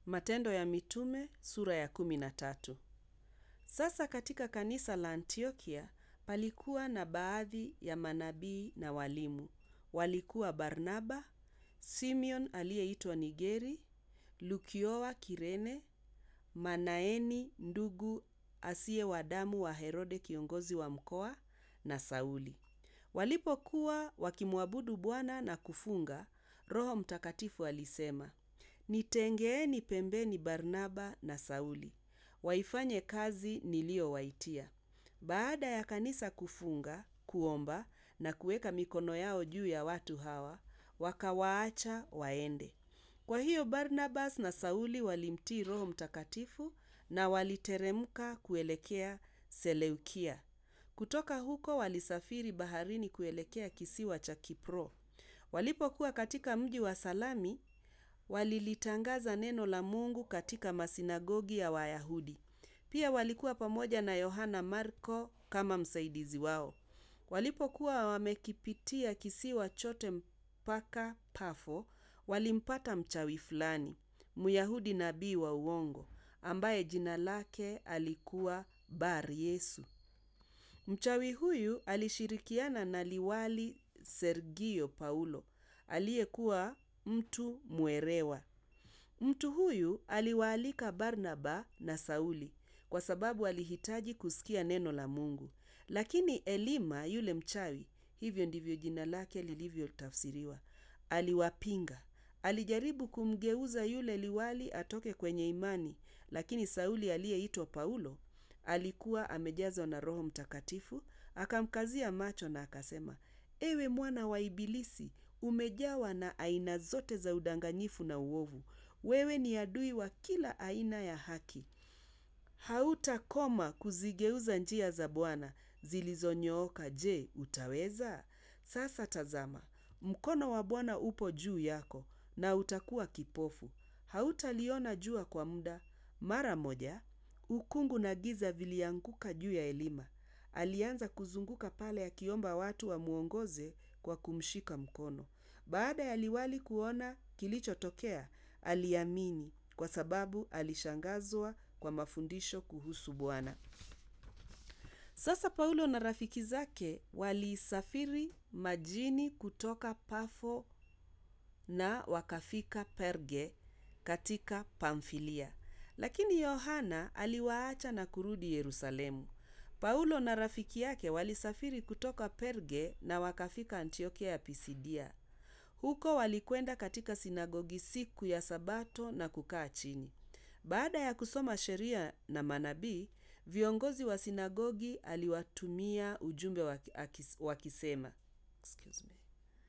Matendo ya Mitume sura ya kumi na tatu. Sasa katika kanisa la Antiokia palikuwa na baadhi ya manabii na walimu. Walikuwa Barnaba, Simeon aliyeitwa Nigeri, Lukiowa Kirene, Manaeni ndugu asiye wa damu wa Herode kiongozi wa mkoa na Sauli. Walipokuwa wakimwabudu Bwana na kufunga, Roho Mtakatifu alisema, Nitengeeni pembeni Barnaba na Sauli, waifanye kazi niliyowaitia. Baada ya kanisa kufunga, kuomba na kuweka mikono yao juu ya watu hawa, wakawaacha waende. Kwa hiyo Barnabas na Sauli walimtii Roho Mtakatifu na waliteremka kuelekea Seleukia. Kutoka huko walisafiri baharini kuelekea kisiwa cha Kipro. Walipokuwa katika mji wa Salami, walilitangaza neno la Mungu katika masinagogi ya Wayahudi. Pia walikuwa pamoja na Yohana Marko kama msaidizi wao. Walipokuwa wamekipitia kisiwa chote mpaka Pafo, walimpata mchawi fulani, Myahudi nabii wa uongo, ambaye jina lake alikuwa Bar Yesu. Mchawi huyu alishirikiana na liwali Sergio Paulo, aliyekuwa mtu mwerewa. Mtu huyu aliwaalika Barnaba na Sauli kwa sababu alihitaji kusikia neno la Mungu. Lakini Elima yule mchawi, hivyo ndivyo jina lake lilivyotafsiriwa, aliwapinga. Alijaribu kumgeuza yule liwali atoke kwenye imani, lakini Sauli aliyeitwa Paulo alikuwa amejazwa na Roho Mtakatifu, akamkazia macho na akasema, Ewe mwana wa Ibilisi, umejawa na aina zote za udanganyifu na uovu. Wewe ni adui wa kila aina ya haki. Hautakoma kuzigeuza njia za Bwana zilizonyooka. Je, utaweza? Sasa tazama, mkono wa Bwana upo juu yako na utakuwa kipofu. Hautaliona jua kwa muda. Mara moja, ukungu na giza vilianguka juu ya Elima. Alianza kuzunguka pale akiomba watu wamwongoze kwa kumshika mkono. Baada ya liwali kuona kilichotokea, aliamini kwa sababu alishangazwa kwa mafundisho kuhusu Bwana. Sasa Paulo na rafiki zake walisafiri majini kutoka Pafo na wakafika Perge katika Pamfilia. Lakini Yohana aliwaacha na kurudi Yerusalemu. Paulo na rafiki yake walisafiri kutoka Perge na wakafika Antiokia ya Pisidia. Huko walikwenda katika sinagogi siku ya Sabato na kukaa chini. Baada ya kusoma sheria na manabii, viongozi wa sinagogi aliwatumia ujumbe wakisema. Excuse me.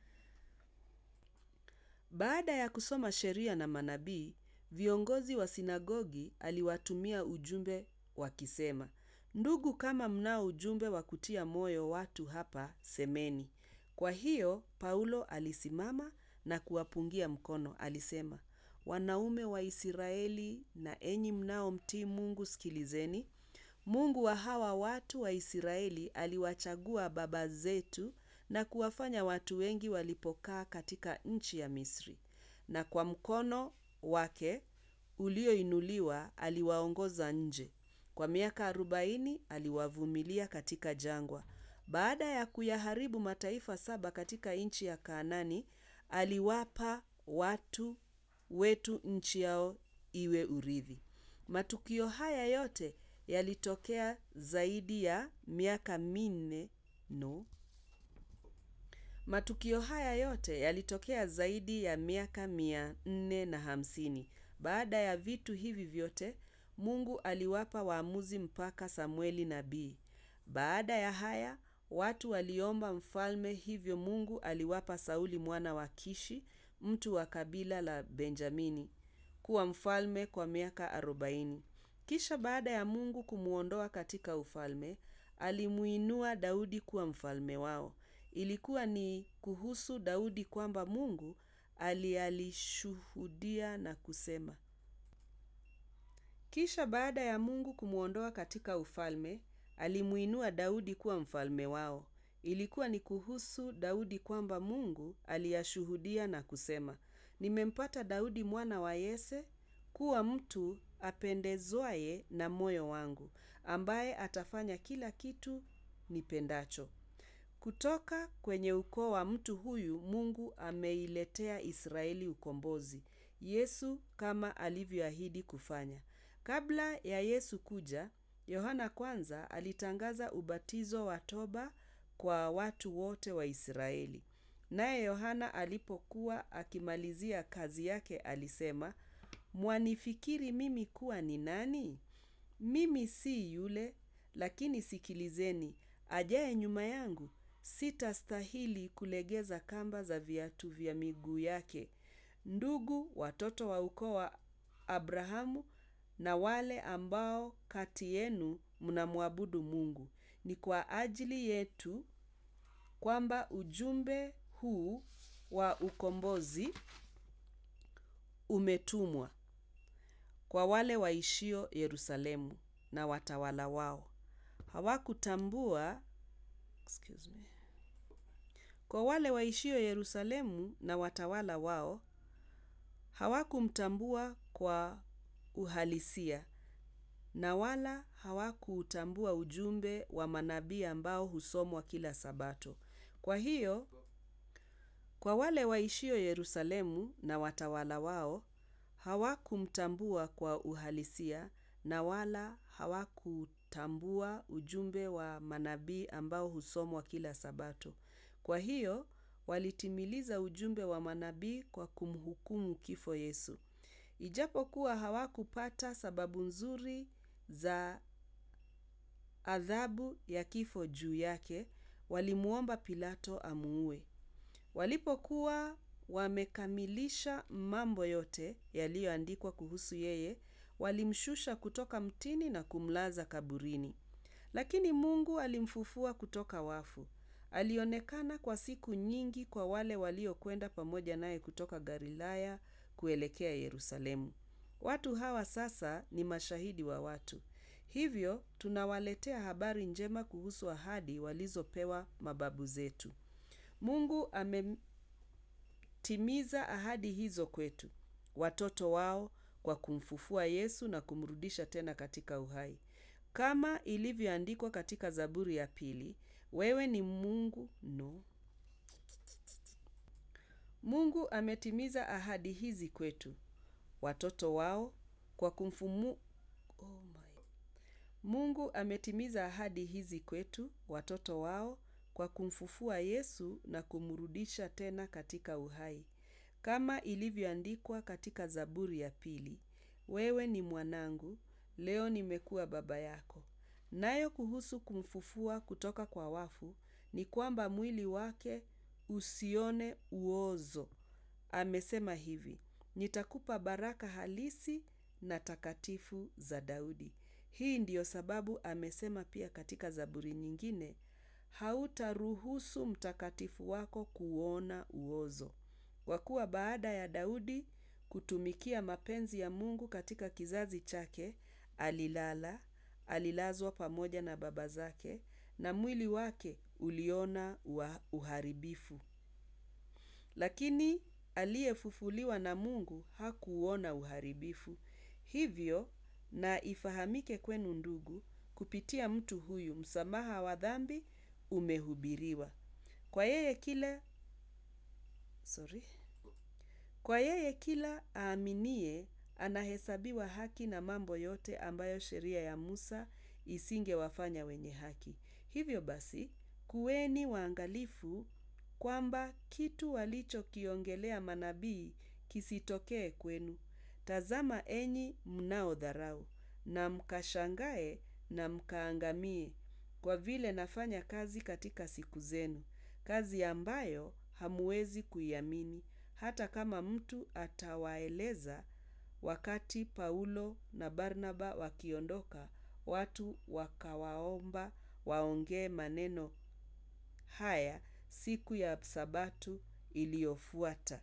Baada ya kusoma sheria na manabii, viongozi wa sinagogi aliwatumia ujumbe wakisema, Ndugu, kama mnao ujumbe wa kutia moyo watu hapa, semeni. Kwa hiyo Paulo alisimama na kuwapungia mkono. Alisema, wanaume wa Israeli na enyi mnaomtii Mungu, sikilizeni. Mungu wa hawa watu wa Israeli aliwachagua baba zetu na kuwafanya watu wengi walipokaa katika nchi ya Misri, na kwa mkono wake ulioinuliwa aliwaongoza nje. Kwa miaka arobaini aliwavumilia katika jangwa. Baada ya kuyaharibu mataifa saba katika nchi ya Kanaani, aliwapa watu wetu nchi yao iwe urithi. Matukio haya yote yalitokea zaidi ya miaka minne no. Matukio haya yote yalitokea zaidi ya miaka mia nne na hamsini. Baada ya vitu hivi vyote, Mungu aliwapa waamuzi mpaka Samueli nabii. Baada ya haya, watu waliomba mfalme, hivyo Mungu aliwapa Sauli mwana wa Kishi, mtu wa kabila la Benjamini, kuwa mfalme kwa miaka arobaini. Kisha baada ya Mungu kumwondoa katika ufalme, alimuinua Daudi kuwa mfalme wao. Ilikuwa ni kuhusu Daudi kwamba Mungu alialishuhudia na kusema. Kisha baada ya Mungu kumwondoa katika ufalme, alimuinua Daudi kuwa mfalme wao. Ilikuwa ni kuhusu Daudi kwamba Mungu aliyashuhudia na kusema, nimempata Daudi mwana wa Yese kuwa mtu apendezwaye na moyo wangu, ambaye atafanya kila kitu nipendacho. Kutoka kwenye ukoo wa mtu huyu Mungu ameiletea Israeli ukombozi. Yesu kama alivyoahidi kufanya. Kabla ya Yesu kuja, Yohana kwanza alitangaza ubatizo wa toba kwa watu wote wa Israeli. Naye Yohana alipokuwa akimalizia kazi yake alisema, Mwanifikiri mimi kuwa ni nani? Mimi si yule, lakini sikilizeni, ajaye nyuma yangu, sitastahili kulegeza kamba za viatu vya miguu yake. Ndugu, watoto wa ukoo wa Abrahamu na wale ambao kati yenu mnamwabudu Mungu. Ni kwa ajili yetu kwamba ujumbe huu wa ukombozi umetumwa kwa wale waishio Yerusalemu na watawala wao. Hawakutambua excuse me. Kwa wale waishio Yerusalemu na watawala wao, hawakumtambua kwa uhalisia na wala hawakuutambua ujumbe wa manabii ambao husomwa kila sabato. Kwa hiyo, kwa wale waishio Yerusalemu na watawala wao, hawakumtambua kwa uhalisia na wala hawakutambua ujumbe wa manabii ambao husomwa kila sabato. Kwa hiyo, walitimiliza ujumbe wa manabii kwa kumhukumu kifo Yesu. Ijapokuwa hawakupata sababu nzuri za adhabu ya kifo juu yake, walimuomba Pilato amuue. Walipokuwa wamekamilisha mambo yote yaliyoandikwa kuhusu yeye, walimshusha kutoka mtini na kumlaza kaburini. Lakini Mungu alimfufua kutoka wafu. Alionekana kwa siku nyingi kwa wale waliokwenda pamoja naye kutoka Galilaya kuelekea Yerusalemu. Watu hawa sasa ni mashahidi wa watu. Hivyo tunawaletea habari njema kuhusu ahadi walizopewa mababu zetu. Mungu ametimiza ahadi hizo kwetu, watoto wao kwa kumfufua Yesu na kumrudisha tena katika uhai. Kama ilivyoandikwa katika Zaburi ya pili, wewe ni Mungu no. Mungu ametimiza ahadi hizi kwetu, watoto wao kwa kumfumu oh my. Mungu ametimiza ahadi hizi kwetu, watoto wao kwa kumfufua Yesu na kumrudisha tena katika uhai. Kama ilivyoandikwa katika Zaburi ya pili, wewe ni mwanangu, leo nimekuwa baba yako. Nayo kuhusu kumfufua kutoka kwa wafu ni kwamba mwili wake usione uozo. Amesema hivi, nitakupa baraka halisi na takatifu za Daudi. Hii ndiyo sababu amesema pia katika Zaburi nyingine, hautaruhusu mtakatifu wako kuona uozo. Kwa kuwa baada ya Daudi kutumikia mapenzi ya Mungu katika kizazi chake, alilala, alilazwa pamoja na baba zake, na mwili wake uliona uharibifu. Lakini aliyefufuliwa na Mungu hakuuona uharibifu. Hivyo na ifahamike kwenu ndugu, kupitia mtu huyu msamaha wa dhambi umehubiriwa. Kwa yeye kila sorry. Kwa yeye kila aaminie anahesabiwa haki na mambo yote ambayo sheria ya Musa isingewafanya wenye haki. Hivyo basi, kuweni waangalifu kwamba kitu walichokiongelea manabii kisitokee kwenu. Tazama enyi mnaodharau na mkashangae na mkaangamie kwa vile nafanya kazi katika siku zenu. Kazi ambayo hamwezi kuiamini hata kama mtu atawaeleza wakati Paulo na Barnaba wakiondoka watu wakawaomba waongee maneno haya siku ya sabato iliyofuata.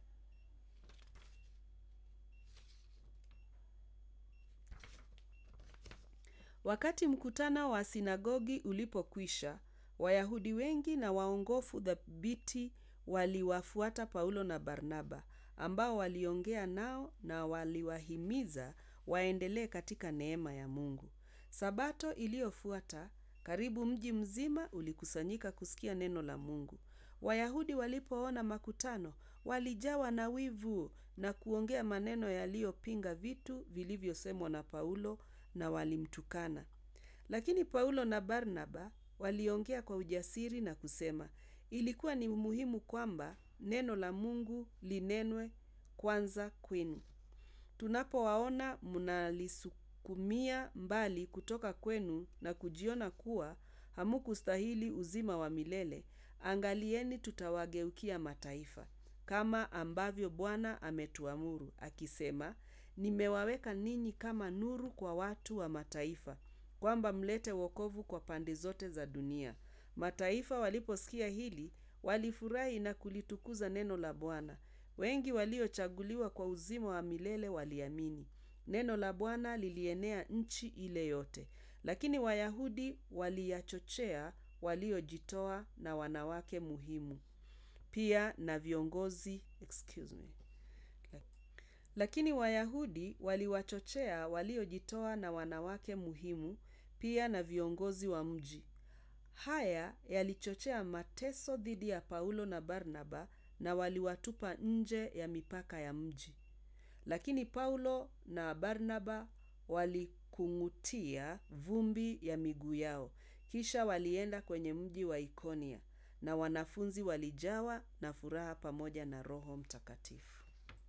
Wakati mkutano wa sinagogi ulipokwisha, Wayahudi wengi na waongofu thabiti waliwafuata Paulo na Barnaba, ambao waliongea nao na waliwahimiza waendelee katika neema ya Mungu. Sabato iliyofuata, karibu mji mzima ulikusanyika kusikia neno la Mungu. Wayahudi walipoona makutano, walijawa na wivu na kuongea maneno yaliyopinga vitu vilivyosemwa na Paulo na walimtukana. Lakini Paulo na Barnaba waliongea kwa ujasiri na kusema, ilikuwa ni muhimu kwamba neno la Mungu linenwe kwanza kwenu. Tunapowaona mnalisukumia mbali kutoka kwenu na kujiona kuwa hamukustahili uzima wa milele, angalieni tutawageukia mataifa, kama ambavyo Bwana ametuamuru, akisema, nimewaweka ninyi kama nuru kwa watu wa mataifa, kwamba mlete wokovu kwa pande zote za dunia. Mataifa waliposikia hili, walifurahi na kulitukuza neno la Bwana. Wengi waliochaguliwa kwa uzima wa milele waliamini. Neno la Bwana lilienea nchi ile yote. Lakini Wayahudi waliyachochea waliojitoa na wanawake muhimu. Pia na viongozi, excuse me. Lakini Wayahudi waliwachochea waliojitoa na wanawake muhimu, pia na viongozi wa mji. Haya yalichochea mateso dhidi ya Paulo na Barnaba na waliwatupa nje ya mipaka ya mji. Lakini Paulo na Barnaba walikung'utia vumbi ya miguu yao. Kisha walienda kwenye mji wa Ikonia na wanafunzi walijawa na furaha pamoja na Roho Mtakatifu.